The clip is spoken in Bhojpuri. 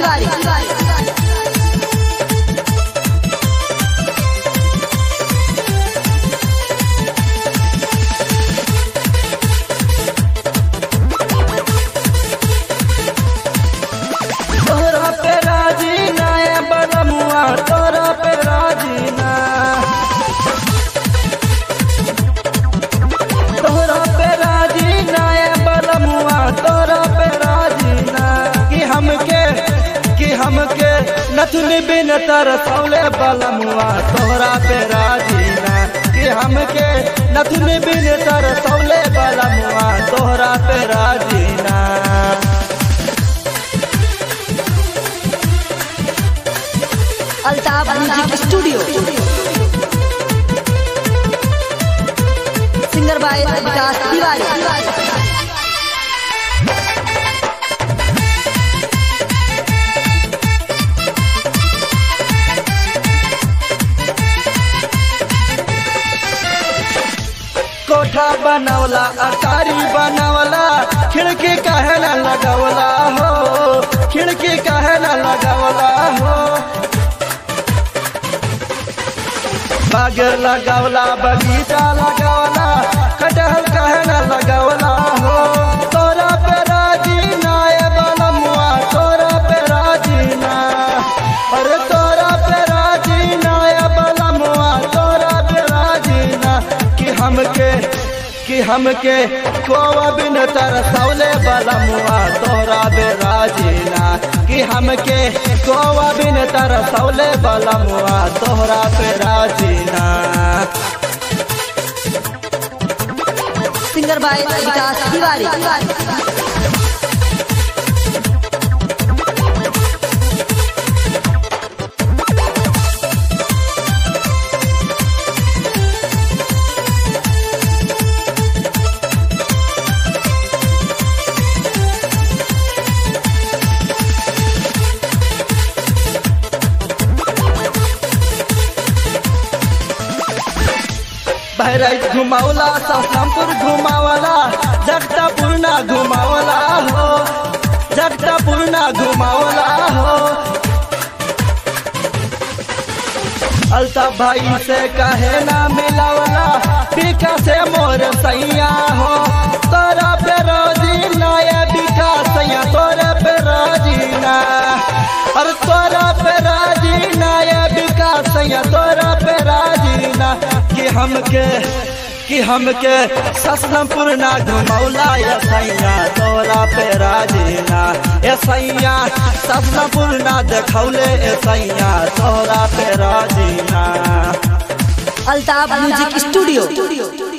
तिवारी तोरा पे राजी ना ए बलमुआ तोरा पे राजी ना तोरा पे राजी ना ए बलमुआ तोरा पे राजी ना कि हमके कि हमके नथुन बिन तर सौले बलमुआ तोरा पे राजी ना कि हमके नथुन बिन तर सौले बलमुआ तोरा पे राजी ना Altaf music studio singer by Vikas Tiwari कोठा बनवला अटारी बनवला खिड़की कहे न लगवला हो खिड़की कहे न लगवला हो बाग लगवला बगीचा लगवला कटहल कहे न लगवला हो तोरा पे राजी ना ए बलमुआ तोरा पे राजी ना अरे तोरा पे राजी ना ए बलमुआ तोरा पे राजी ना कि हमके कि हमके कोवा बिन तरसौले बलमुआ तोरा बे राजी ना कि हमके कोवा बिन तरसौले बलमुआ तोरा पे राजी ना सिंगर बाय विकास तिवारी बहराइच घुमावला ससमपुर घुमावला जगतापुर ना घुमावला हो जगतापुर ना घुमावला हो अल्ताफ भाई से कहे ना मिलावला बिका से मोर सैया हो तोरा पे रोजी ना ये बिका सैया तोरा पे रोजी ना अरे तोरा पे राजी ना ये बिका सैया तोरा पे राजी ना कि हमके कि हमके ससनपुर ना घुमौला ये सैया तोरा पे राजी ना ए सैया ससनपुर ना देखौले ए सैया तोरा पे राजी ना अल्ताफ म्यूजिक स्टूडियो